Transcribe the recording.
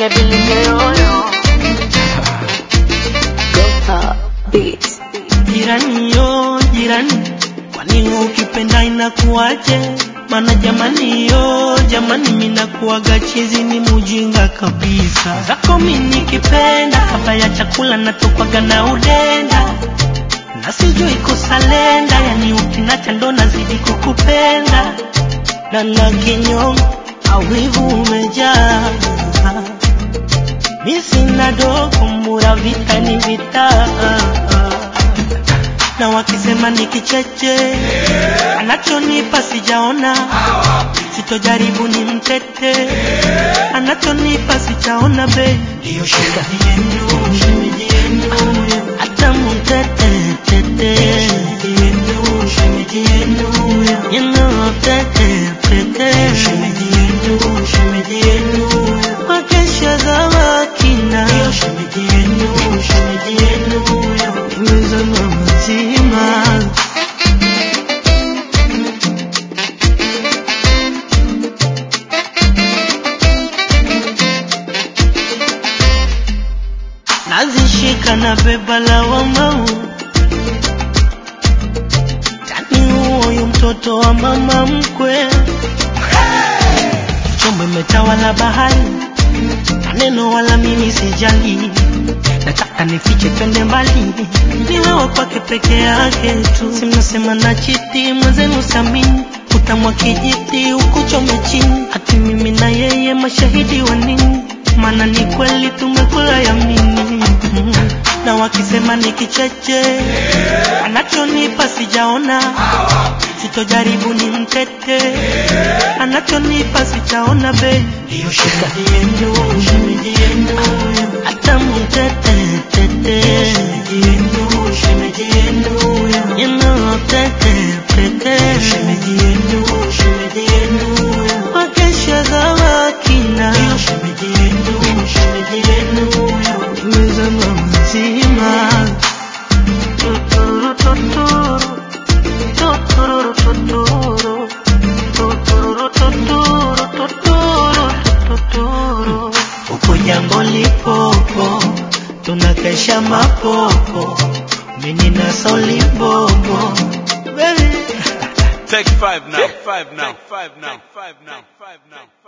Bilenge bilenge yoyo Gopa Beats. Jirani yo jirani, kwani ukipenda inakuwaje? Mana jamani yo jamani, minakuwaga chizi ni mujinga kabisa. Zako mimi nikipenda, kabla ya chakula natokwaga na udenda na sijui kusalenda, yani ukinacha ndo nazidi kukupenda na na kinyongo awivu umejaa mi sina dogo mura vita ni vita na wakisema ni kicheche anachonipa sijaona sitojaribu ni mtete anachonipa sijaona be ndiyo shida yenu shemeji yenu hata mtete tete yenu shemeji yenu you know tete tete shemeji yenu shemeji yenu wakesha za wakina shemeji yenu shemeji yenu nimezama mzima nazishika na beba la wamau tani huoyu mtoto wa mama mkwe chombo imetawala bahari maneno wala mimi sijali nataka nifiche twende mbali ni wewe kwake peke yake tu simnasema na chiti mwenzenu samini utamwa kijiti ukuchome chini hati mimi na yeye mashahidi wa nini maana ni kweli tumekula yamini na wakisema ni kicheche anachonipa sijaona sitojaribu ni mtete anachonipa sijaona be ndiyo shida yenu shemeji yenu hata mtete tete shemeji yenu shemeji yenu you know tete tete shemeji yenu shemeji yenu wakesha za wakina ndiyo shemeji yenu shemeji yenu nimezama mzima tuturu tuturu tuturu tuturu tuturu tuturu tuturu tuturu uko jambo lipopo tunakesha mapopo mimi na solibobo baby Take five now. Take five now. Take five now. Take five now.